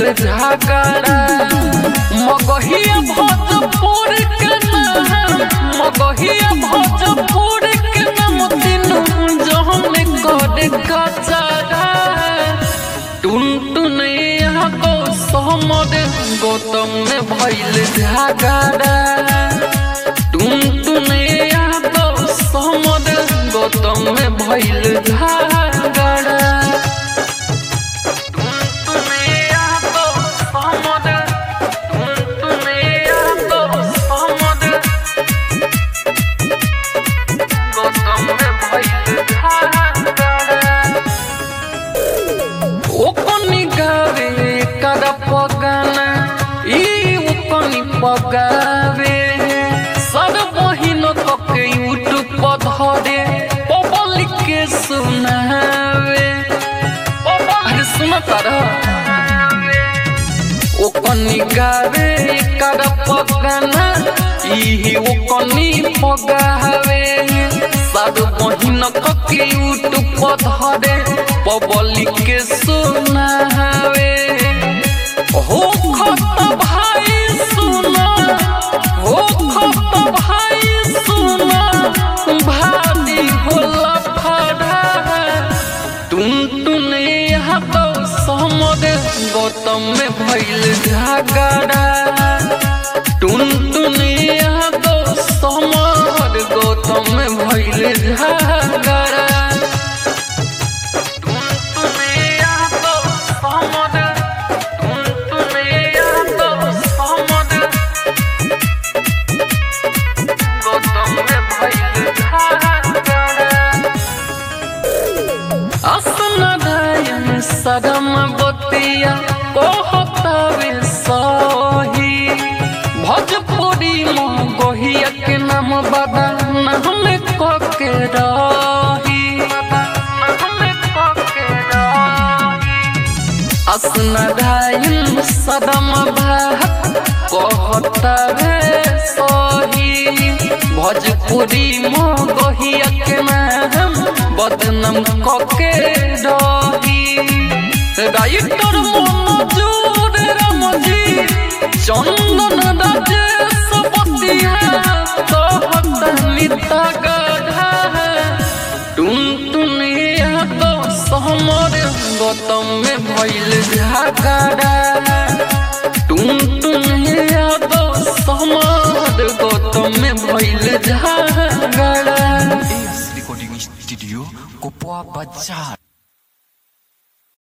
झगड़ा मगहिया भोजपुर के नाम मगहिया भोजपुर के नाम तीनू जहन कर कचरा टुन टुन यहाँ को सहमद गौतम में भइल झगड़ा टुन टुन यहाँ को सहमद गौतम में भइल झगड़ा टुन टुन यहाँ को सहमद टुन टुन यहाँ को सहमद गौतम में भइल झगड़ा ओकनी गावे कर पगाना ई ओकनी पगावे सर बहिन कके यूट्यूब पर धरे पब्लिक के सुनावे अरे सुन तारा ओकनी गावे कर पगाना ई ओकनी पगावे सर बहिन कके यूट्यूब पर धरे पब्लिक के सुनावे हो खत भाई सुना हो खत भाई सुना भारी होला फड़ा टुन टुन यहाँ तो समर गौतम में भइल झगड़ा टुन टुन यहाँ तो समर गौतम में भइल झगड़ा सदम बतिया कहतावे सही भोजपुरी में गोहिया के नाम बाबा नाम कके रही असनदाइन सदम भात कहतावे सही भोजपुरी में गोहिया के नाम बदनाम कके रही রাইটর মনোজুর রামজি চন্দন রাজেশ পতিয়া তহত নিতা গাধা টুন টুন তো সমর গৌতম মে ভইল ঝাগড়া টুন টুন তো সমর গৌতম মে ভইল ঝাগড়া रिकॉर्डिंग स्टूडियो कोपवा बाजार